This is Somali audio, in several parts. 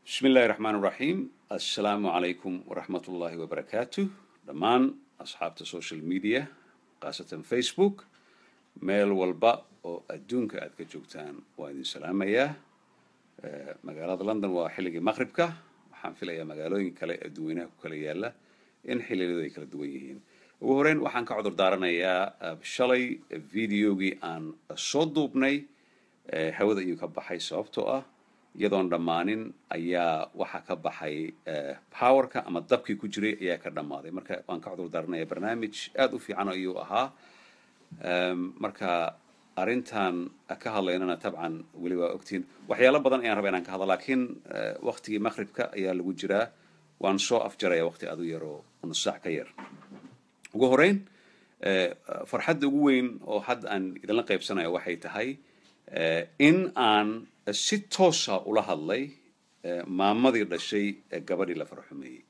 bismi illaahi raxmaan raxiim assalaamu calaykum waraxmat ullaahi wabarakaatu dhammaan asxaabta social media khaasatan facebook meel walba oo adduunka aad ka joogtaan waa idin salaamayaa magaalada london waa xilligii maqribka waxaan filayaa magaalooyin kale ee duweynaha ku kala yaala in xilliyadu ay kala duwan yihiin ugu horeyn waxaan ka cudur daaranayaa shalay videogii aan soo duubnay hawada ayuu ka baxay sababtoo ah iyadoon dhammaanin ayaa waxaa ka baxay powerka ama dabkii ku jiray ayaa ka dhammaaday marka waan ka cudur daaranaya barnaamij aada u fiican ayuu ahaa marka arrintan ka hadlaynana tabcan weli waa ogtiin waxyaalo badan ayaan raba inaan ka hadla laakiin waktigii maqribka ayaa lagu jiraa waan soo afjaraya waqti aad u yaroo nusaac ka yar ugu horeyn farxadda ugu weyn oo hadda aan idinla qaybsanayo waxay tahay in aan si toosa ula hadlay maamadii dhashay gabadhii la farxumeeyey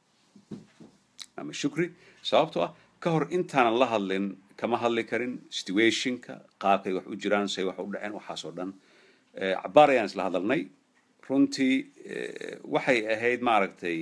ama shukri sababtoo ah ka hor intaanan la hadlin kama hadli karin situationka qaabkay wax u jiraan say wax u dhaceen waxaasoo dhan cabaar ayaan isla hadalnay runtii waxay ahayd maaragtay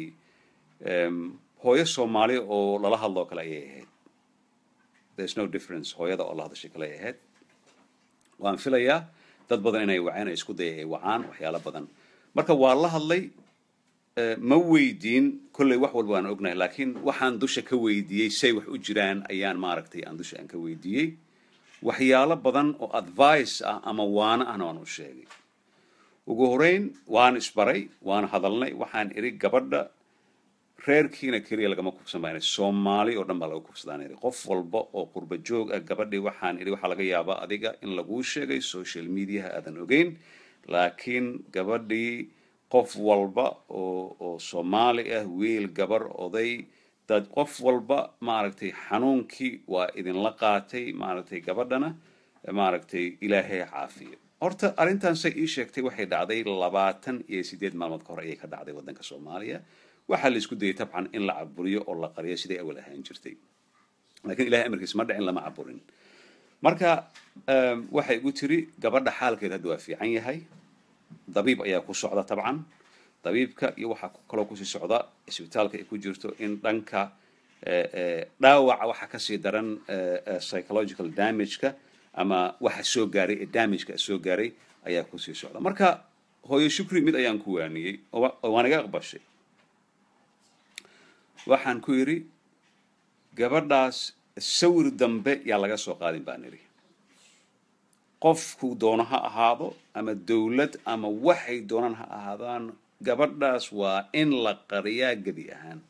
hooyo soomaali oo lala hadloo kale ayay ahayd there's no difference hooyada oo la hadashay kale ay ahayd waan filayaa dad badan inay waceen ay isku daya ay wacaan waxyaalo badan marka waa la hadlay ma weydiin kolley wax walba waan ognahay laakiin waxaan dusha ka weydiiyey say wax u jiraan ayaan maaragtay aan dusha aan ka weydiiyey waxyaalo badan oo advice ah ama waano ahna waan u sheegay ugu horeyn waan isbaray waan hadalnay waxaan idhi gabadha reerkiina keliya lagama kubsan baan soomaali oo dhan baa laga kubsadaan idhi qof walba oo qurba joog ah gabadhii waxaan idhi waxaa laga yaabaa adiga in laguu sheegay social mediaha aadan ogeyn laakiin gabadhii qof walba oo oo soomaali ah wiil gabar oday dad qof walba maaragtay xanuunkii waa idinla qaatay maaragtay gabadhana maaragtay ilaahay caafiyo horta arrintan say ii sheegtay waxay dhacday labaatan iyo siddeed maalmood ka hor ayay ka dhacday waddanka soomaaliya waxaa la isku dayay tabcan in la caburiyo oo la qariyo siday awal ahaan jirtay lakiin ilahay amarkiis ma dhicin lama caburin marka waxay igu tiri gabadha xaalkeed hadda waa fiican yahay dabiib ayaa ku socda tabcan dabiibka iyo waxaa kaloo kusii socda isbitaalka ay ku jirto in dhanka dhaawaca waxa kasii daran psychological damageka ama waxa soo gaaray ee damageka soo gaaray ayaa kusii socda marka hooyo shukri mid ayaan ku waaniyey oo waan iga aqbashay waxaan ku yidhi gabadhaas sawir dambe yaa laga soo qaadin baan idhi qofku doono ha ahaado ama dowlad ama waxay doonaan ha ahaadaan gabadhaas waa in la qariyaa gebi ahaan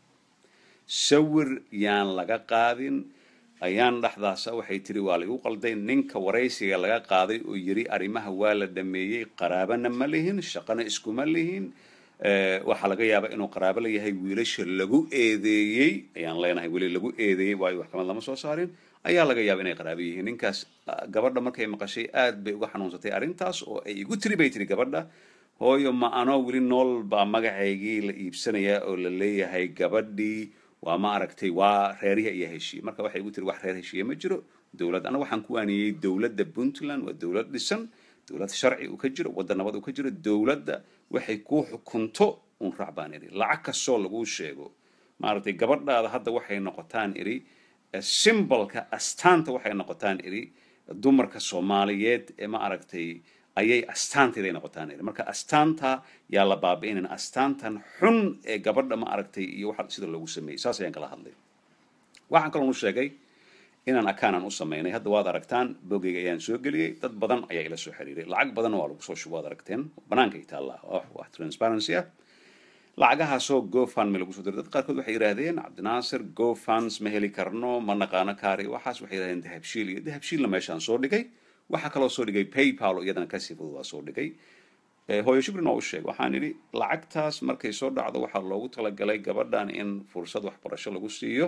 sawir yaan laga qaadin ayaan dhexdaasa waxay tiri waa laigu qalday ninka waraysiga laga qaaday oo yidhi arrimaha waa la dhameeyey qaraabana ma lihin shaqana iskuma lihin waxaa laga yaabaa inuu qaraabo la yahay wiilasha lagu eedeeyey ayaan leenahay weli lagu eedeeyey waayo waxkamad lama soo saarin ayaa laga yaaba inay qaraabo yihiin ninkaas gabadha markay maqashay aad bay uga xanuunsatay arrintaas oo ay igu tiri bay tiri gabadha hooyo ma anoo weli nool baa magacaygii la iibsanayaa oo la leeyahay gabadhii waa ma aragtay waa reerihii ayaa heshiiyey marka waxay igu tiri wax reer heshiiye ma jiro dowlad anaga waxaan ku waaniyey dowladda puntland waa dowlad dhisan dowlad sharci uu ka jiro waddan nabad uu ka jiro dowladda waxay kuu xukunto un raac baan idhi lacag kastoo laguu sheego maaragtay gabadhaada hadda waxay noqotaan idhi simbolka astaanta waxay noqotaan idhi dumarka soomaaliyeed ee ma aragtay ayay astaanteeday noqotaan idhi marka astaanta yaa la baabi'inayn astaantan xun ee gabadha ma aragtay iyo waxa sida loogu sameeyey saas ayaan kala hadlay waxaan kaloon u sheegay inaan akaanan u samaynay hadda waad aragtaan bogeyga ayaan soo geliyey dad badan ayaa ila soo xiriiray lacag badanna waa lagu soo shubo waad aragteen banaanka taalla wax transparency ah lacagahaasoo gofundme lagu soo diray dad qaarkood waxay yidhaahdeen cabdinaasir gofunds ma heli karno ma naqaano kaari waxaas waxay yidhahdeen dahabshiil iyo dahabshiilna meeshaan soo dhigay waxaa kaloo soo dhigay paypal oo iyadana kasii fudud waa soo dhigay hooyo shukrin waa u sheeg waxaan idhi lacagtaas markay soo dhacdo waxaa loogu talagalay gabadhan in fursad waxbarasho lagu siiyo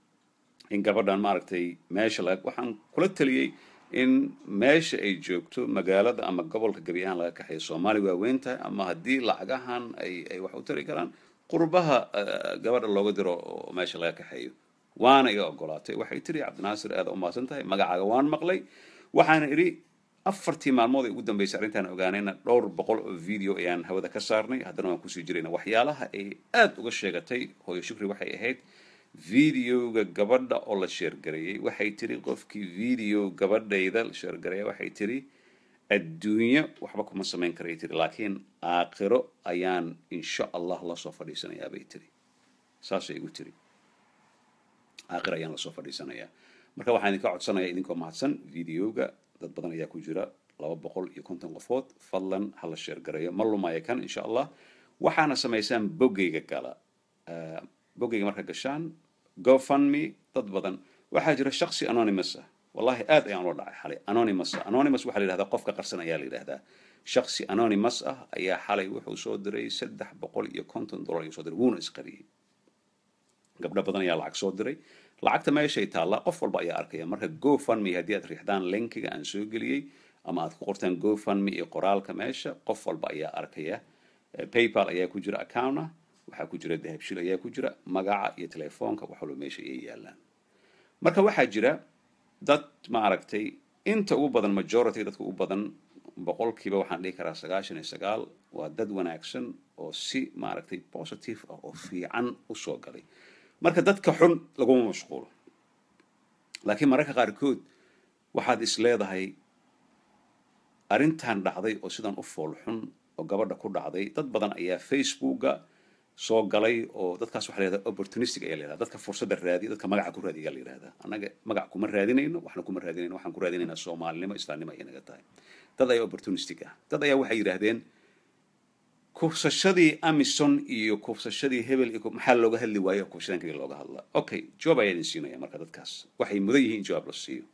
in gabadhan maaragtay meesha la waxaan kula taliyey in meesha ay joogto magaalada ama gobolka gebi ahaan laga kaxeeyo soomaali waa weyn tahay ama haddii lacagahan ay ay wax u tari karaan qurbaha gabadha looga diro oo meesha laga kaxeeyo waana iga ogolaatay waxay tiri cabdinaasir aada u mahadsan tahay magacaaga waan maqlay waxaana idhi afartii maalmood ee ugu dambeysay arrintaan ogaanayna dhowr boqol oo video ayaan hawada ka saarnay haddana waan kusii jirayna waxyaalaha ay aada uga sheegatay hooyo shukri waxay ahayd videoga gabadha oo la sheergareeyey waxay tiri qofkii video gabadhayda la sheergareeya waxay tiri adduunyo waxba kuma samayn karay tiri laakiin aakhiro ayaan insha allah lasoo fadhiisanayaa bay tiri saasay igu tiri aakhiro ayaan lasoo fadhiisanayaa marka waxaan idinka codsanayaa idinkoo mahadsan videoga dad badan ayaa ku jira laba boqol iyo konton qofood fadlan hala sheergareeyo ma lumaya kan insha allah waxaana samaysaan boggayga gala boggayga marka gashaan gofundme dad badan waxaa jira shaksi anonymous ah wallahi aad ayaan ula dhacay xalay anonymous ah anonymous waxaa la yidhahdaa qofka qarsan ayaa la yidhahdaa shaksi anonymous ah ayaa xalay wuxuu soo diray saddex boqol iyo konton dollar ayuu soo diray wuuna isqariyey gabdho badan ayaa lacag soo diray lacagta meeshay taallaa qof walba ayaa arkaya marka gofundme haddii aad riixdaan linkiga aan soo geliyey ama aad ku qortaan gofundme iyo qoraalka meesha qof walba ayaa arkaya paypal ayaa ku jira account ah waxaa ku jira dahabshil ayaa ku jira magaca iyo telefoonka wax walba meesha ayay yaalaan marka waxaa jira dad ma aragtay inta ugu badan majority dadka ugu badan boqolkiiba waxaan dhihi karaa sagaashan iyo sagaal waa dad wanaagsan oo si maaragtay positive ah oo fiican usoo galay marka dadka xun laguma mashquulo laakiin mararka qaarkood waxaad is leedahay arrintan dhacday oo sidan u fool xun oo gabadha ku dhacday dad badan ayaa facebooka soo galay oo dadkaas waxa la yihahdaa opportunistic ayaa la yihahdaa dadka fursadda raadiya dadka magaca ku raadiya ayaa la yihahdaa annaga magac kuma raadinayno waxna kuma raadinayno waxaan ku raadinaynaa soomaalinimo islaamnimo ayay naga tahay dad ayaa opportunistic ah dad ayaa waxay yidhaahdeen kufsashadii amison iyo kufsashadii hebel iyo maxaa looga hadli waayo kufshadan kaliya looga hadlaa okay jawaab ayaa idin siinaya marka dadkaas waxay mudan yihiin in jawaab la siiyo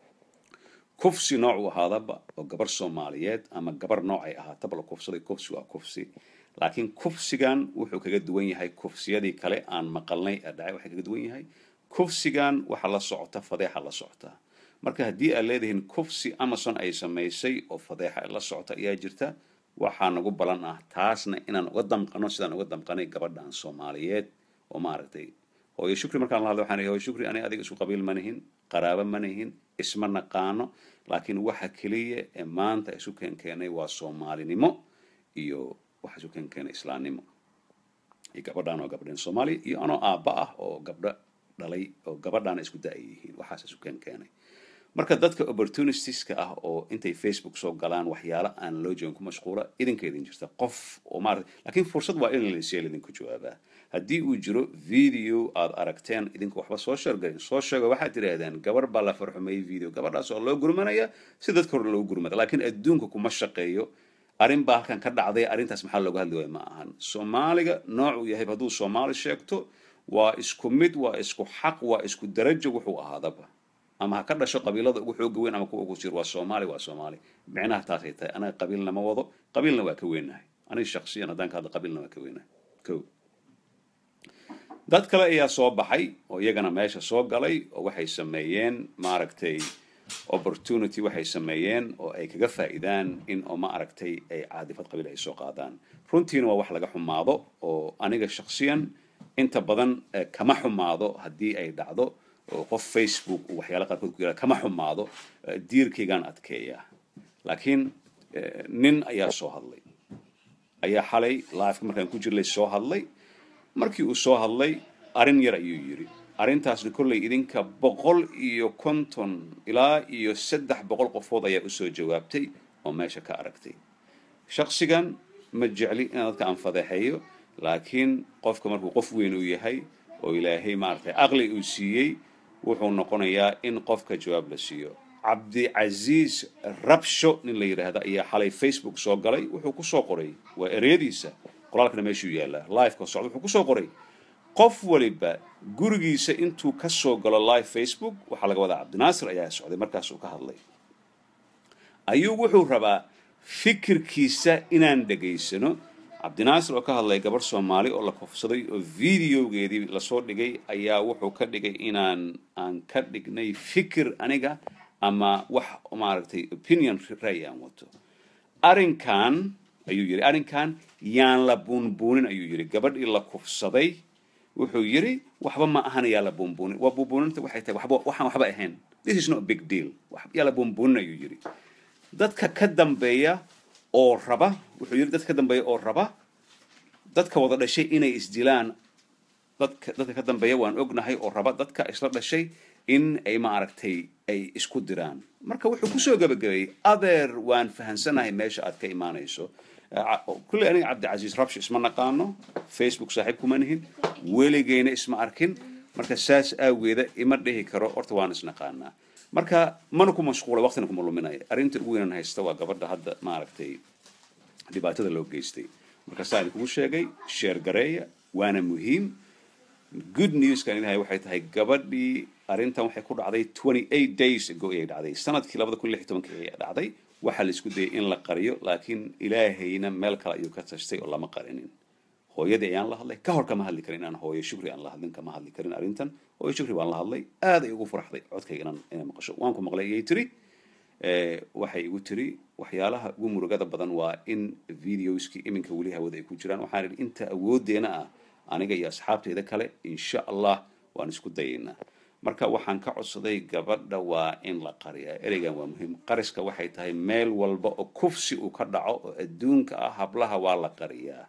kufsi nooc uu ahaadaba oo gabar soomaaliyeed ama gabar nooc ay ahaataba la kufsaday kufsi waa kufsi laakiin kufsigan wuxuu kaga duwan yahay kufsiyadii kale aan maqalnay ee dhacay waxay kaga duwan yahay kufsigan waxa la socota fadeexa la socota marka haddii aad leedihiin kufsi amazon ay samaysay oo fadeexa la socota ayaa jirta waxaa nagu balan ah taasna inaan uga damqano sidaan uga damqanay gabadhan soomaaliyeed oo maaragtay hooyo shukri markaan la hadlo waxaan hooyo shukri ani adiga isku qabiil ma nihin qaraabo ma nihin isma naqaano laakiin waxa keliya ee maanta isu keenkeenay waa soomaalinimo iyo waxa isu keenkeenay islaamnimo iyo gabadhaan oo gabdheen soomaaliya iyo anoo aabba ah oo gabdho dhalay oo gabadhaana isku da-ay yihiin waxaas isu keenkeenay marka dadka opportunistiska ah oo intay facebook soo galaan waxyaalo aan loo joogin ku mashquula idinka idin jirta qof oo maarata laakiin fursad waa in laseel idinku jawaabaa haddii uu jiro video aad aragteen idinku waxba soo sheergalin soo sheego waxaad tidhaahdeen gabar baa la farxumeeyey video gabadhaas oo loo gurmanaya si dadka hore loogu gurmada laakiin adduunka kuma shaqeeyo arrin baa halkan ka dhacday arrintaas maxaa looga hadli waaya ma ahan soomaaliga noocuu yahay hadduu soomaali sheegto waa isku mid waa isku xaq waa isku darajo wuxuu ahaadaba ama ha ka dhasho qabiilada ugu xooga weyn ama kuwa ugu jir waa soomaali waa soomaali micnaha taasay tahay anaga qabiilna ma wado qabiilna waa ka weynahay aniga shaksiyan haddaan ka hadlo qabiilna waa ka weynahay ko dad kale ayaa soo baxay oo iyagana meesha soo galay oo waxay sameeyeen maaragtay opportunity waxay sameeyeen oo ay kaga faa'iidaan in oo ma aragtay ay caadifad qabiil ay soo qaadaan runtiina waa wax laga xumaado oo aniga shaksiyan inta badan kama xumaado haddii ay dhacdo oo qof facebook uu waxyaala qaarkood ku yara kama xumaado diirkaygaan adkeeyaa laakiin nin ayaa soo hadlay ayaa xalay liveka markaan ku jirlay soo hadlay markii uu soo hadlay arrin yar ayuu yidhi arrintaasna kollay idinka boqol iyo konton ilaa iyo saddex boqol qofood ayaa usoo jawaabtay oo meesha ka aragtay shaksigan ma jecli inaan dadka aan fadeexeeyo laakiin qofka markuu qof weyn uu yahay oo ilaahay maaragtay aqli uu siiyey wuxuu noqonayaa in qofka jawaab la siiyo cabdicasiis rabsho nin la yidhaahda ayaa xalay facebook soo galay wuxuu kusoo qoray waa ereyadiisa qoraalkana meeshuu yaallaa liveka socda wuxuu kusoo qoray qof waliba gurigiisa intuu ka soo galo live facebook waxaa laga wadaa cabdinaasir ayaa socday markaas uu ka hadlay ayuu wuxuu rabaa fikirkiisa inaan dhegaysano cabdinaasir oo ka hadlaya gabarh soomaali oo la kufsaday oo videogeedii lasoo dhigay ayaa wuxuu ka dhigay inaan aan ka dhignay fikir aniga ama wax maaragtay opinion ray aan wato arrinkan ayuu yidhi arrinkan yaan la buunbuunin ayuu yidhi gabadhii la kufsaday wuxuu yidhi waxba ma ahan yaa la buunbuunin waa buunbuuninta waxay tahay waxba waxaan waxba ahayn this is not a big deal yaa la buunbuunin ayuu yidhi dadka ka dambeeya oo raba wuxuu yidhi dadka ka dambeeya oo raba dadka wada dhashay inay isdilaan dadka dadka ka dambeeya waan ognahay oo raba dadka isla dhashay in ay maaragtay ay isku diraan marka wuxuu kusoo gabagabeeyey adeer waan fahansanahay meesha aad ka imaanayso kulley aniga cabdicasiis rabshi isma naqaano facebook saaxiib kuma nihin weligeyna isma arkin marka saas aageeda ima dhihi karo horta waan isnaqaanaa marka mana ku mashquula waqtina kuma luminaya arrinta ugu weynan haysta waa gabadha hadda maaragtay dhibaatada loo geystay marka saa idinkugu sheegay sheer gareeya waana muhiim good newskan ilahay waxay tahay gabadhii arrintan waxay ku dhacday twenty eight days ago ayay dhacday sanadkii labada kun lix iyo tobankii ayay dhacday waxaa la isku dayay in la qariyo laakiin ilaahayna meel kale ayuu ka tashtay oo lama qarinin hooyadii ayaan la hadlay ka hor kama hadli karin inaan hooyo shukri aan la hadlin kama hadli karin arrintan hooyo shukri baan la hadlay aad ay ugu faraxday codkayga inaan inay maqasho waan ku maqlay ayay tiri waxay igu tiri waxyaalaha ugu murugada badan waa in videoskii iminka weli hawada ay ku jiraan waxaan idhi inta awoodeena ah aniga iyo asxaabteyda kale insha allah waan isku dayaynaa marka waxaan ka codsaday gabadha waa in la qariyaa ereygan waa muhiim qariska waxay tahay meel walba oo kufsi uu ka dhaco oo adduunka ah hablaha waa la qariyaa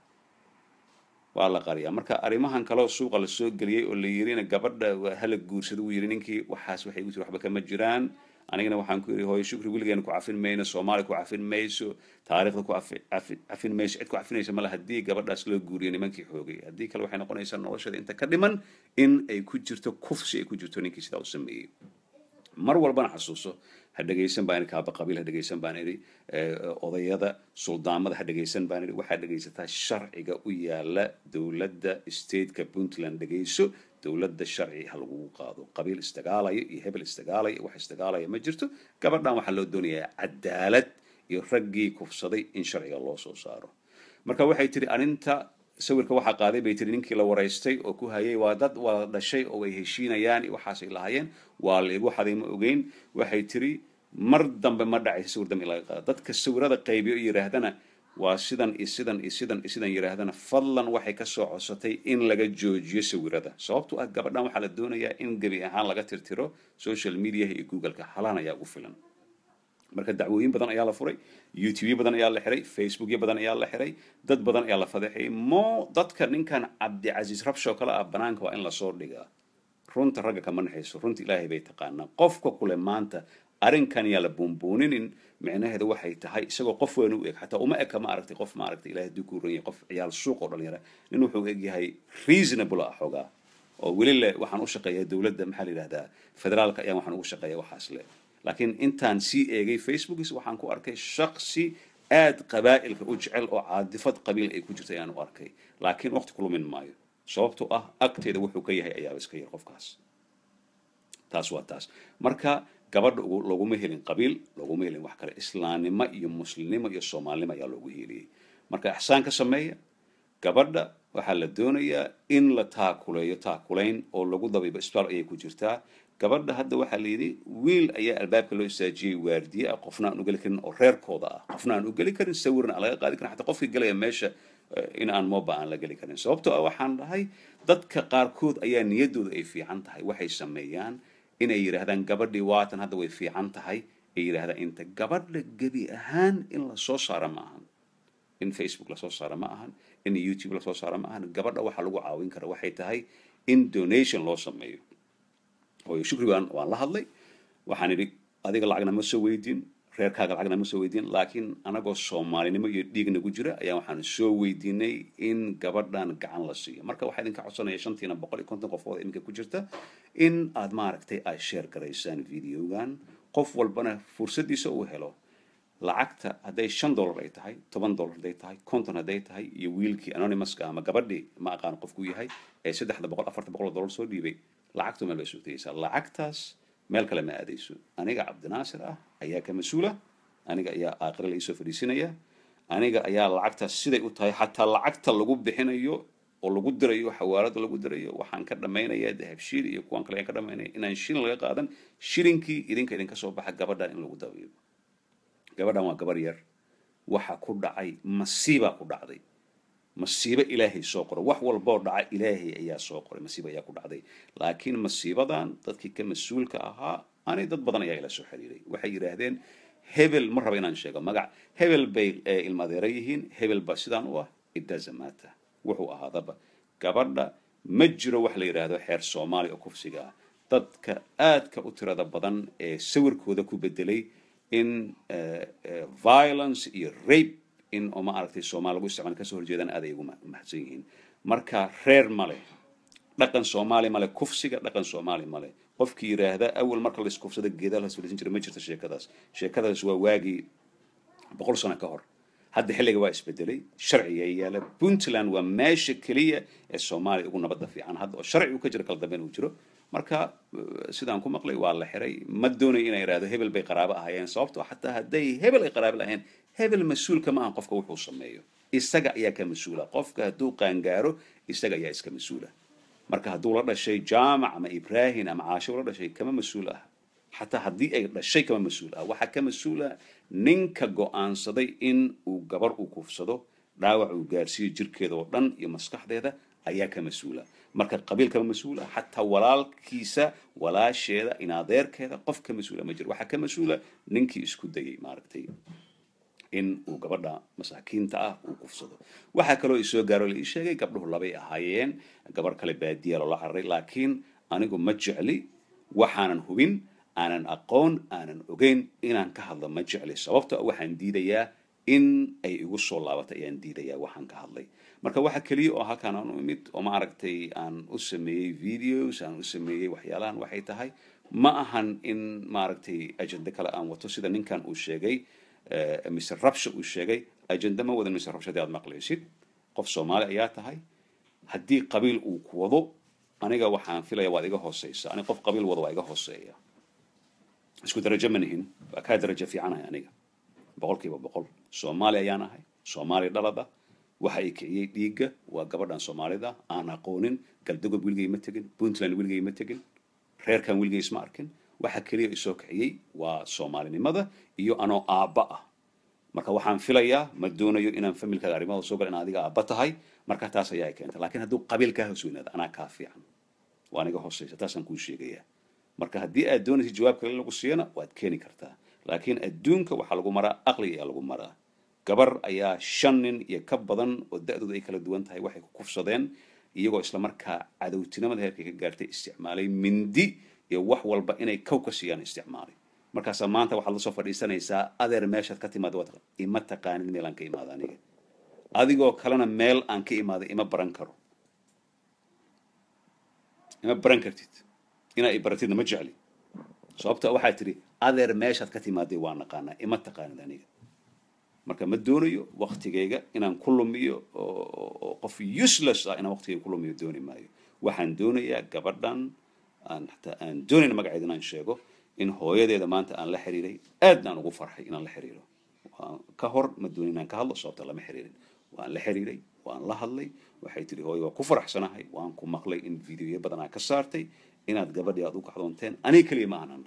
waa la qariyaa marka arrimahan kaleo suuqa lasoo geliyey oo la yirina gabadha hala guursada uu yiri ninkii waxaas waxay igu tiri waxba kama jiraan anigana waxaan ku yidhi hooyo shukri weligeena ku cafin mayno soomaali ku cafin mayso taariikhda ku cafin mayso cid ku cafinaysa male haddii gabadhaas loo guuriyo nimankii xoogay haddii kale waxay noqonaysaa noloshada inta ka dhiman in ay ku jirto kufsi ay ku jirto ninkii sidaa u sameeyey mar walbana xasuuso ha dhegaysan baan idhi kaaba qabiil ha dhegaysan baan idhi odayada suldaamada ha dhegaysan baan idhi waxaad dhegaysataa sharciga u yaala dowladda stateka puntland dhegayso dowladda sharci ha lagugu qaado qabiil isdagaalaya iyo hebel isdagaalaya iyo wax isdagaalaya ma jirto gabadhan waxaa loo doonayaa cadaalad iyo raggii kufsaday in sharciga loo soo saaro marka waxay tiri arrinta sawirka waxaa qaaday bay tiri ninkii la waraystay oo ku hayay waa dad wada dhashay oo ay heshiinayaan iyo waxaasay lahaayeen waa la igu xaday ma ogeyn waxay tiri mar dambe ma dhacaysa sawir dambe in laga qaado dadka sawirada qaybiyo iyo yidhaahdana waa sidan iyo sidan iyo sidan iyo sidan yidhaahdana fadlan waxay kasoo codsatay in laga joojiyo sawirada sababto ah gabadhan waxaa la doonayaa in gebi ahaan laga tirtiro social mediaha iyo googleka halaan ayaa ugu filan marka dacwooyin badan ayaa la furay youtube badan ayaa la xiray facebookyo badan ayaa la xiray dad badan ayaa la fadeexayay mo dadka ninkan cabdicasiis rabshoo kale ah banaanka waa in lasoo dhigaa runta ragga kama naxayso runta ilaahay bay taqaanaa qofka kule maanta arrinkan yaa la buunbuuninin micnaheeda waxay tahay isagoo qof weyn u eg xataa uma eka ma aragtay qof ma aragtay ilahay hadduu ku ranyay qof ciyaal suuq oo dhalinyara nin wuxuu eg yahay reasonable ah xoogaa oo weli le waxaan u shaqeeyaa dowladda maxaa la yidhahdaa federaalka ayaan waxaan ugu shaqeeya waxaas le laakiin intaan sii eegay facebookis waxaan ku arkay shaksi aad qabaa'ilka u jecel oo caadifad qabiil ay ku jirta ayaan u arkay laakiin waqti ku lumin maayo sababto ah agteeda wuxuu ka yahay ayaaba iska yar qofkaas taas waa taas marka gabadha loguma helin qabiil loguma helin wax kale islaamnimo iyo muslimnimo iyo soomaalinimo ayaa loogu heliyey marka ixsaan ka sameeya gabadha waxaa la doonayaa in la taakuleeyo taakulayn oo lagu dabiibo isbitaal ayay ku jirtaa gabadha hadda waxaa la yidhi wiil ayaa albaabka loo istaajiyey waardiye ah qofna aan u geli karin oo reerkooda ah qofna aan u geli karin sawirna aan laga qaadi karin xataa qofkii galaya meesha in aan moba aan la geli karin sababtoo ah waxaan dhahay dadka qaarkood ayaa niyaddooda ay fiican tahay waxay sameeyaan inay yidhaahdaan gabadhii waatan hadda way fiican tahay ay yidhaahdaan inta gabadha gebi ahaan in lasoo saaro ma ahan in facebook lasoo saaro ma ahan in youtube lasoo saaro ma ahan gabadha waxaa lagu caawin kara waxay tahay in donation loo sameeyo hooyo shukri waan waan la hadlay waxaan idhi adiga lacagna ma soo weydiin reerkaaga lacagna ma soo weydiin laakiin anagoo soomaalinimo iyo dhiig nagu jira ayaa waxaan soo weydiinay in gabadhan gacan la siiyo marka waxaa idinka codsanaya shantiina boqol iyo konton qofood iminka ku jirta in aad maaragtay ay sheer garaysaan videogan qof walbana fursaddiisa uu helo lacagta hadday shan dollar ay tahay toban dollar hadday tahay konton hadday tahay iyo wiilkii anonymuska ama gabadhii ma aqaan qofku yahay ee saddexda boqol afarta boqol dollar soo dhiibay lacagtu meel bay sugtaysaa lacagtaas meel kale ma aadayso aniga cabdinaasir ah ayaa ka mas-uula aniga ayaa aakhire la iisoo fadhiisinaya aniga ayaa lacagtaas siday u tahay xataa lacagta lagu bixinayo oo lagu dirayo xawaalada lagu dirayo waxaan ka dhamaynaya dahabshiil iyo kuwan kale ayaan ka dhamaynaya inaan shilin laga qaadan shilinkii idinka idinka soo baxa gabadhan in lagu dabiibo gabadhan waa gabar yar waxa ku dhacay masiibaa ku dhacday masiibo ilaahay soo qoray wax walboo dhaca ilaahay ayaa soo qoray masiibo ayaa ku dhacday laakiin masiibadan dadkii ka mas-uulka ahaa ani dad badan ayaa ila soo xiriiray waxay yidhaahdeen hebel ma raba inaan sheego magac hebel bay ilma adeera yihiin hebel ba sidaan u ah it doesn't matter wuxuu ahaadaba gabadha ma jiro wax la yidhaahdo xeer soomaali oo kufsiga ah dadka aadka u tirada badan ee sawirkooda ku bedelay in violence iyo rape in oo ma aragtay soomaali lagu isticmaal kasoo horjeedaan aad ay ugu mahadsan yihiin marka reer male dhaqan soomaali male kufsiga dhaqan soomaali male qofkii yidhaahda awal marka la iskufsada geedaa la fadhiisan jira ma jirto sheekadaas sheekadaas waa waagii boqol sano ka hor hadda xilliga waa isbedelay sharciga yaala puntland waa meesha keliya ee soomaaliya ugu nabadda fiican hadda oo sharci uu ka jiro kala dambeyn uu jiro marka sidaan ku maqlay waa la xiray ma doonayo inay idhahdo hebel bay qaraabo ahaayeen sababtoo xataa hadday hebel ay qaraabo lahayn hebel mas-uulka ma ahan qofka wuxuu sameeyo isaga ayaa ka mas-uula qofka hadduu qaangaaro isaga ayaa iska mas-uula marka hadduu la dhashay jaamac ama ibrahim ama caasho la dhashay kama mas-uul ah xataa haddii ay dhashay kama mas-uul ah waxaa ka mas-uula ninka go-aansaday in uu gabar uu kufsado dhaawac uu gaarsiiyo jirkeeda oo dhan iyo maskaxdeeda ayaa ka mas-uula marka qabiil kama mas-uula xataa walaalkiisa walaasheeda inadeerkeeda qof ka mas-uula ma jiro waxaa ka mas-uula ninkii isku dayay maaragtay in uu gabadha masaakiinta ah uu kufsado waxaa kaloo isoo gaaro la ii sheegay gabdhuhu labay ahaayeen gabar kale baadiya loola cararay laakiin anigu ma jecli waxaanan hubin aanan aqoon aanan ogeyn inaan ka hadlo ma jecli sababto waxaan diidayaa in ay igu soo laabato ayaan diidayaa waxaan ka hadlay marka waxa keliya oo halkaan aan u imid oo ma aragtay aan u sameeyey videos aan u sameeyey waxyaalahan waxay tahay ma ahan in maaragtay ajende kale aan wato sida ninkan uu sheegay mr rabsha uu sheegay ajende ma wadan mr rabsha hadii aad maqlaysid qof soomaali ayaa tahay haddii qabiil uu ku wado aniga waxaan filaya waad iga hooseysa ani qof qabiil wado waa iga hooseeya isku darajo ma nihin waa kaa darajo fiicanahay aniga boqol kiiba boqol soomaali ayaan ahay soomaali dhalada waxa ay kiciyey dhiigga waa gabadhan soomaalida aan aqoonin galdogob weligay ma tegin puntland weligay ma tegin reerkan weligay isma arkin waxa keliya isoo kiciyey waa soomaalinimada iyo anoo aabba ah marka waxaan filayaa ma doonayo inaan familkaaga arrimahooda soo gala in adiga aabba tahay marka taas ayaa keenta laakiin hadduu qabiil kaa hoos weynaado anaa kaa fiican waa aniga hooseysa taasaan kuu sheegayaa marka haddii aad doonaysid jawaab kale in lagu siiyana waad keeni kartaa laakiin adduunka waxaa lagu maraa aqliga ayaa lagu maraa gabar ayaa shan nin iyo ka badan oo da-dooda ay kala duwan tahay waxay ku kufsadeen iyagoo islamarkaa cadowtinimada heerkay ka gaartay isticmaalay mindi iyo wax walba inay kow ka siiyaan isticmaalay markaasaa maanta waxaad lasoo fadhiisanaysaa adeer meeshaad ka timaada waad ima taqaanid meel aan ka imaada aniga adigoo kalena meel aan ka imaada ima baran karo ima baran kartid inaa i baratidna ma jecli sababta waxaa tidhi adeer meeshaad ka timaaday waa naqaanaa ima taqaanid aniga marka ma doonayo waktigayga inaan ku lumiyo oo qof useless ah inaan waktigayga ku lumiyo dooni maayo waxaan doonayaa gabadhan aan xataa aan doonayn magaceeda inaan sheego in hooyadeeda maanta aan la xiriiray aadna aan ugu farxay inaan la xiriiro ka hor ma doonin inaan ka hadlo sababta lama xiriirin waan la xiriiray waan la hadlay waxay tihi hooyo waa ku faraxsanahay waan ku maqlay in videoyo badan aa ka saartay inaad gabadhii aad u kacdoonteen aniga keliya ma aanan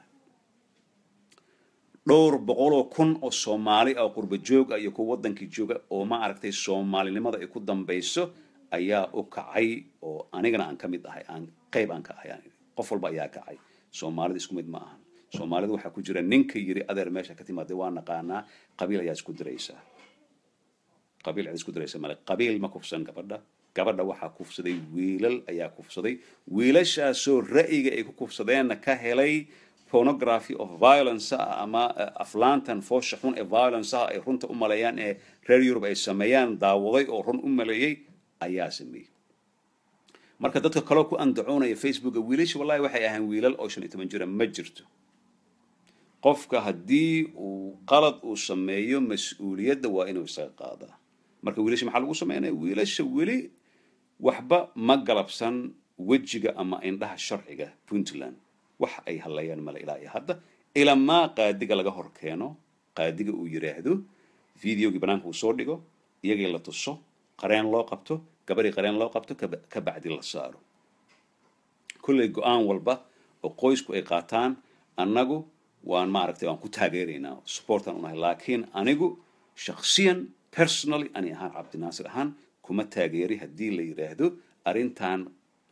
dhowr boqoloo kun oo soomaali ah oo qurba joog ah iyo kuwa waddankii jooga oo ma aragtay soomaalinimada ay ku dambayso ayaa u kacay oo anigana aan ka mid ahay aan qayb aan ka ahay qof walba ayaa kacay soomaalida isku mid ma ahan soomaalida waxaa ku jira ninka yiri adeer meesha ka timaada waa naqaanaa qabiil ayaa isku diraysaa qabiil cid isku diraysa male qabiil ma kufsan gabadha gabadha waxaa kufsaday wiilal ayaa kufsaday wiilashaasoo ra'yiga ay ku kufsadeenna ka helay pornography of violence ah ama aflaantan foosha xun ee violence ah ay runta u maleeyaan ee reer yurub ay sameeyaan daawaday oo run u maleeyey ayaa sameeyey marka dadka kaloo ku andacoonaya facebooka wiilasha wallahi waxay ahaan wiilal oo shan iyo toban jira ma jirto qofka haddii uu qalad uu sameeyo mas-uuliyadda waa inuu isaga qaadaa marka wiilasha maxaa lagu sameynaya wiilasha weli waxba ma galabsan wejiga ama indhaha sharciga puntland wax ay hadlayaan male ilaa iyo hadda ilamaa qaadiga laga hor keeno qaadiga uu yidhaahdo videogii banaanka uu soo dhigo iyagii la tuso qareen loo qabto gabadhii qareen loo qabto ka bacdi la saaro kolley go-aan walba oo qoysku ay qaataan annagu waan maaragtay waan ku taageeraynaa supportan unahay laakiin anigu shaksiyan personally ani ahaan cabdinaasir ahaan kuma taageeri haddii la yidhaahdo arrintan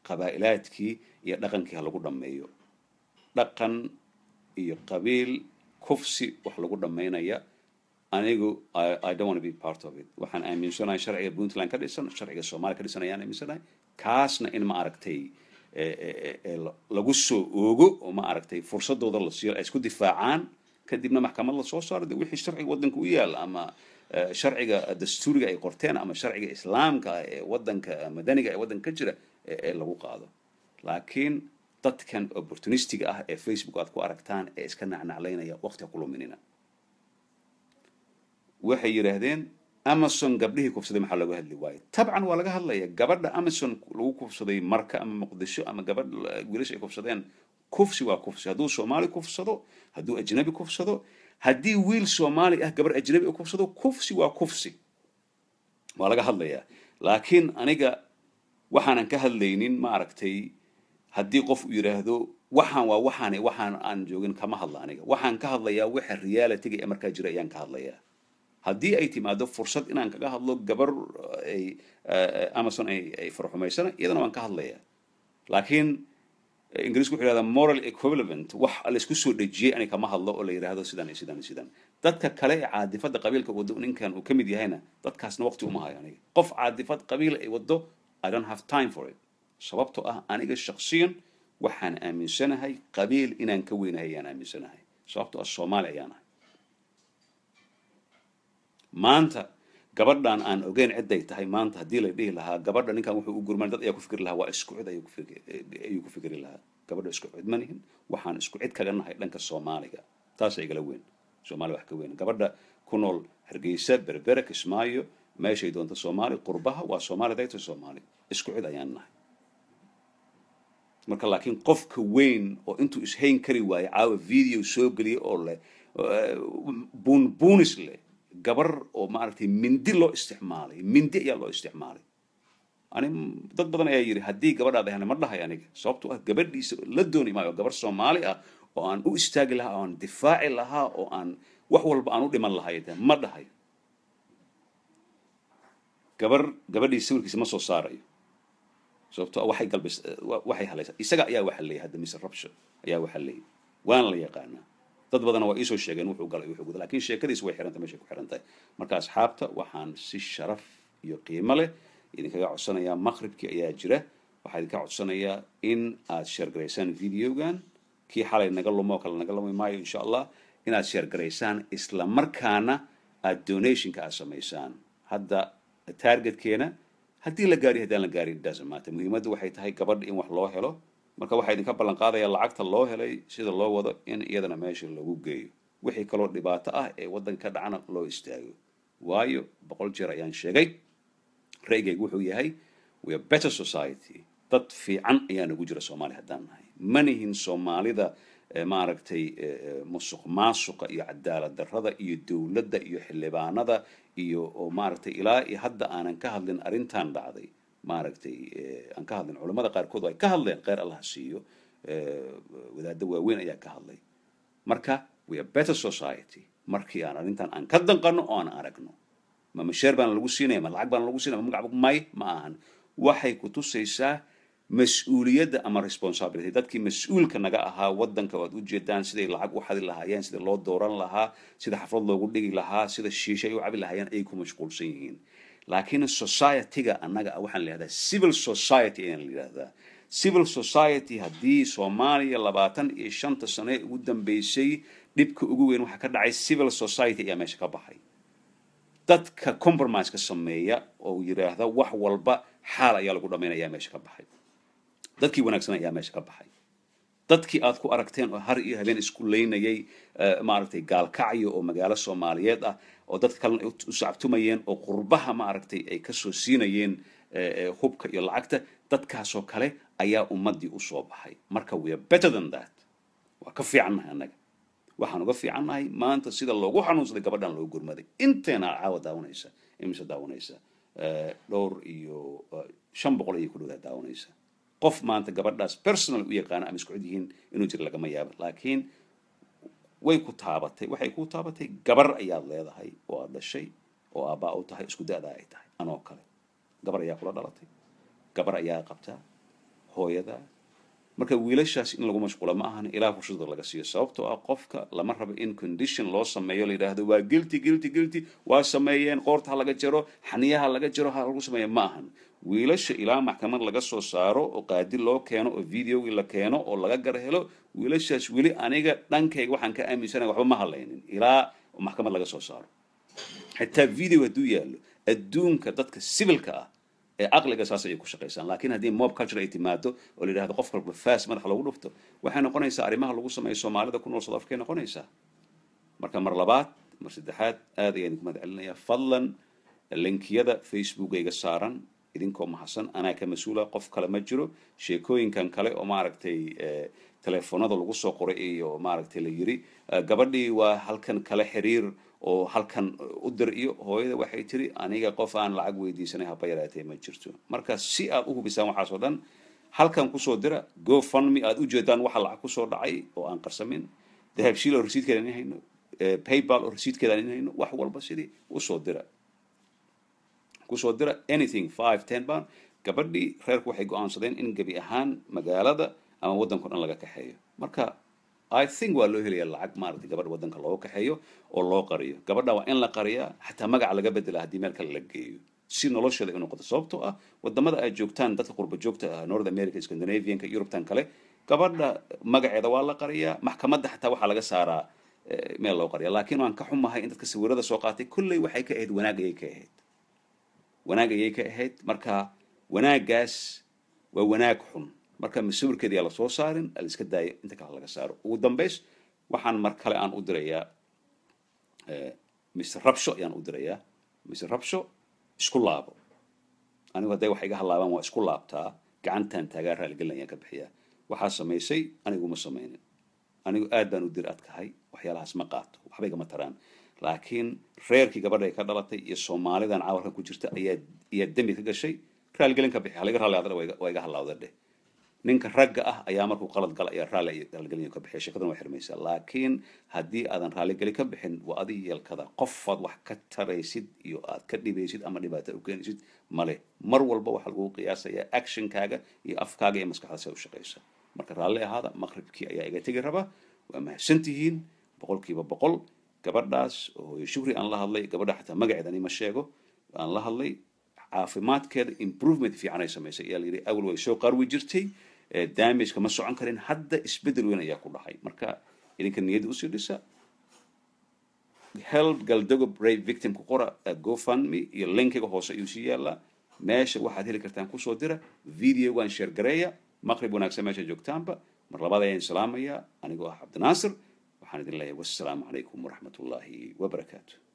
qabaa'ilaadkii iyo dhaqankii ha lagu dhammeeyo dhaqan iyo qabiil kufsi wax lagu dhammaynaya anigu I, I don't want to be part of it waxaan aaminsanahay sharciga puntland ka dhisan sharciga soomaaliya ka dhisan ayaan aaminsanahay kaasna in ma aragtay eh, eh, eh, la- lagu soo oogo oo ma aragtay fursadooda la siiyo ay isku difaacaan kadibna maxkamad la soo saaro de wixii sharciga waddanka u yaal ama eh, sharciga dastuuriga ay qorteen ama sharciga islaamka ah ee waddanka madaniga ee waddanka ka jira ee ee lagu qaado laakiin dadkan opportunistiga ah ee facebook aad ku aragtaan ee iska nacnaclaynaya waqti ha ku luminina waxay yidhaahdeen amazon gabdhihii kufsaday maxaa looga hadli waayo tabcan waa laga hadlaya gabadha amazon lagu kufsaday marka ama muqdisho ama gabadh wiilasha ay kufsadeen kufsi waa kufsi hadduu soomaali kufsado hadduu ajnabi kufsado haddii wiil soomaali ah gabarh ajnabi u kufsado kufsi waa kufsi waa laga hadlayaa laakiin aniga waxaanan ka hadlaynin ma aragtay haddii qof uu yidhaahdo waxaan waa waxaan waxaan aan joogin kama hadla aniga waxaan ka hadlayaa waxa realityga ee markaa jira ayaan ka hadlayaa haddii ay timaado fursad inaan kaga hadlo gabar ay eh, amazon ay ay farxumaysana iyadana waan ka hadlayaa laakiin eh, ingiriisku wuxuu yidhahdaa moral equivalent wax laysku soo dhejiyey ani kama hadlo oo la yidhaahdo sidan iyo sidan iyo sidan dadka kale ee caadifada qabiilka wado ninkan uu ka mid yahayna dadkaasna waqti uma hayo aniga qof caadifad qabiil ay wado i don't have time for it sababtoo ah aniga shaksiyan waxaan aaminsanahay qabiil inaan ka weynahay ayaan aaminsanahay sababtoo ah soomaali ayaan ahay maanta gabadhan aan ogeyn ciday tahay maanta haddii la dhihi lahaa gabadha ninkan wuxuu u gurman dad ayaa ku fikri lahaa waa isku cid ayuu ku fikri- ayuu ku fikri lahaa gabadha isku cid ma nihin waxaan isku cid kaga nahay dhanka soomaaliga taasa igala weyn soomaali wax ka weyn gabadha ku nool hargeysa berbere kismaayo meeshay doonto soomaali qurbaha waa soomaali dayta soomaali isku cid ayaan nahay marka laakiin qofka weyn oo intuu ishayn kari waayo caawa video soo geliya oo leh buunbuunis leh gabar oo maaragtay mindi loo isticmaalay mindi ayaa loo isticmaalay ani dad badan ayaa yidhi haddii gabadhaad ahna ma dhahay aniga sababtoo ah gabadhiisa la dooni maayo gabar soomaali ah oo aan u istaagi lahaa oo aan difaaci lahaa oo aan wax walba aan u dhiman lahay de ma dhahayo gabar gabadhiisa sawirkiisa ma soo saarayo sababtoo ah waxay galbis wa- waxay halaysaa isaga ayaa waxa leeyahay hadda mise rabsho ayaa waxa leeyahay waana la yaqaanaa dad badanna waa iisoo sheegeen wuxuu galay wuxuu guda laakiin sheekadiis way xirantahay meeshay ku xiran tahay marka asxaabta waxaan si sharaf iyo qiimo leh idinkaga codsanayaa maqribkii ayaa jira waxaa idinka codsanayaa in aad sheergaraysaan videogan kii xalay naga lumo oo kale naga lumi maayo insha allah inaad sheergaraysaan isla markaana aad donationka aad samaysaan hadda targetkeena haddii la gaari haddaan la gaari doesn't matter muhiimaddu waxay tahay gabadha in wax loo helo marka waxaa idinka ballan qaadaya lacagta loo helay sida loo wado in iyadana meesha lagu geeyo wixii kaloo dhibaato ah ee waddanka ka dhacana loo istaago waayo boqol jeer ayaan sheegay ra'yigaygu wuxuu yahay we are better society dad fiican ayaa nagu jira soomaali haddaan nahay manihin soomaalida eh, maaragtay eh, eh, musuq maasuqa iyo cadaalad darrada iyo dowladda iyo xildhibaanada iyo oo maaragtay ilaa iyo hadda aanan ka hadlin arrintan dhacday maaragtay eh, aan ka hadlin culammada qaarkood ay ka hadleen kheyr allah ha siiyo eh, wadaaddo waaweyn ayaa ka hadlay marka we are better society markii aan arrintan aan ka danqano oo aan aragno ma masheer baana lagu siinaya ma lacag baana lagu siinaya ma magac may ma ahan waxay ku tusaysaa mas-uuliyadda ama responsibility dadkii mas-uulka naga ahaa waddanka waad u jeedaan siday lacag u xadi lahaayeen sida loo dooran lahaa sida xaflad loogu dhigi lahaa sida shiisha ay u cabi lahaayeen ayay ku mashquulsan yihiin laakiin society-ga annaga ah waxaan la yihahdaa civil society ayaan la yidhahdaa civil society haddii soomaaliya labaatan iyo shanta sano ee ugu dambeysay dhibka ugu weyn waxaa ka dhacay civil society ayaa meesha ka baxay dadka compromise-ka sameeya oo yidhaahda wax walba xaal ayaa lagu dhamaynaya ayaa meesha ka baxay dadkii wanaagsan ayaa meesha ka baxay dadkii aad ku aragteen oo har iyo habeen isku leynayay eh, maaragtay gaalkacyo oo magaalo soomaaliyeed ah oo dadka kalena ay u u sacabtumayeen oo qurbaha maaragtay ay kasoo siinayeen eh, eh, hubka iyo lacagta dadkaasoo kale ayaa ummaddii usoo baxay marka we are better than that waa ka fiicannahay annaga waxaan uga fiicannahay maanta sida loogu xanuunsaday gabadhan loo gurmaday inteena caawa daawanaysa imise daawanaysa Eh, dhowr iyo eh, shan boqol ayay ku dhowdaa daawanaysa qof maanta gabadhaas personal u yaqaana ama isku cid yihiin inuu jiro lagama yaabo laakiin way ku taabatay waxay ku taabatay gabar ayaad leedahay oo aad dhashay oo aabbaa u tahay isku da-daa ay tahay anoo kale gabar ayaa kula dhalatay gabar ayaa qabtaa hooyadaa marka wiilashaas in lagu mashquula ma ahan ilaa fursada laga siiyo sababtoo ah qofka lama rabo in condition loo sameeyo la yidhaahdo waa guilty guilty guilty waa sameeyeen qoorta ha laga jaro xaniyaha laga jaro ha lagu sameeya ma ahan wiilasha ilaa maxkamad laga soo saaro oo qaadi loo keeno oo videogii la keeno oo laga gar helo wiilashaas weli aniga dhankayga waxaan ka aaminsanaya waxba ma hadlaynin ilaa maxkamad laga soo saaro xitaa video hadduu yaallo adduunka dadka civilka ah ee caqliga saas ayay ku shaqaysaan laakiin haddii mob culture ay timaado oo la yidhahdo qof walba fas madaxa lagu dhufto waxay noqonaysaa arrimaha lagu sameeyo soomaalida ku nool south africa ay noqonaysaa marka mar labaad mar saddexaad aad ayaan idinku mahad celinayaa fadlan linkiyada facebookayga saaran idinkoo mahadsan anaa ka mas-uula qof kale ma jiro sheekooyinkan kale oo maaragtay telefoonada lagu soo qoray iyo maaragtay la yiri gabadhii waa halkan kale xiriir oo halkan u dir iyo hooyada waxay tiri aniga qof aan lacag weydiisanay haba yaraatee ma jirto marka si aad u hubisaan waxaas oo dhan halkan kusoo dira go fundme aad ujeedaan waxa lacag kusoo dhacay oo aan qarsamin dahabshiil oo rasiidkeeda in hayno paypal oo rasiidkeeda in hayno wax walba sidii usoo dira kusoo dira anything five ten pound gabadhii reerku waxay go-aansadeen in gebi ahaan magaalada ama waddanka o dhan laga kaxeeyo marka i think waa loo helaya lacag maaragtay gabadha waddanka looga kaxeeyo oo loo qariyo gabadha waa in la qariyaa xataa magaca laga bedela haddii meel kale la geeyo si nolosheeda ay noqoto sababtoo ah wadamada ay joogtaan dadka qurba joogta ah north america scandinavianka eurubtan kale gabadha magaceeda waa la qariyaa maxkamadda xataa waxaa laga saaraa meel loo qariya laakiin waan ka xumahay in dadka sawirada soo qaatay kolley waxay ka ahayd wanaag ayay ka ahayd wanaag ayay ka ahayd marka wanaaggaas waa wanaag xun marka masawirkeeda yaa lasoo saarin la iska daayo inta kale laga saaro ugu dambays waxaan mar kale aan u dirayaa mr rabsho ayaan u dirayaa mr rabsho isku laabo anigu hadday wax iga halaabaan waa isku laabtaa gacantan taagaa raaligelin ayaan ka bixiyaa waxaa samaysay aniguma samaynin anigu aad baan u dir adkahay waxyaalahaas ma qaato waxba igama taraan laakiin reerkii gabadha ay ka dhalatay iyo soomaalidan caawalkan ku jirta ayaa ayaa dembi ka gashay raaligelin ka bixi halaga raalli adana waa iga halaawda dheh ninka ragga ah ayaa markuu qalad gala ayaa raalli raaligelin ka bixiya sheekadan waa xirmaysaa laakiin haddii aadan raalligeli ka bixin waa adi yeelkada qofaad wax ka taraysid iyo aad ka dhibaysid ama dhibaato u keenaysid male mar walba waxaa lagu qiyaasayaa actionkaaga iyo afkaaga iyo maskaxdaas ay u shaqaysa marka raalli ahaada maqribkii ayaa iga tegi raba waa mahadsantihiin boqolkiiba boqol gabadhaas oo hooyo shukri aan la hadlay gabadha xataa magaceeda ani ma sheego aan la hadlay caafimaadkeeda improvement fiican ay samaysay ayaa la yidhi awal way soo qarwi jirtay damageka ma socon karin hadda isbedel weyn ayaa ku dhacay marka idinka niyadda usii dhisa help galdago brave victim ku qora gofundme iyo linkiga hoose ayuu sii yaalaa meesha waxaad heli kartaan kusoo dira videogan sheer gareeya maqrib wanaagsan meesha joogtaanba mar labaad ayaan salaamayaa anigoo ah cabdinaasir waxaan idin leeyahay wassalaamu calaykum waraxmat ullaahi wabarakaatu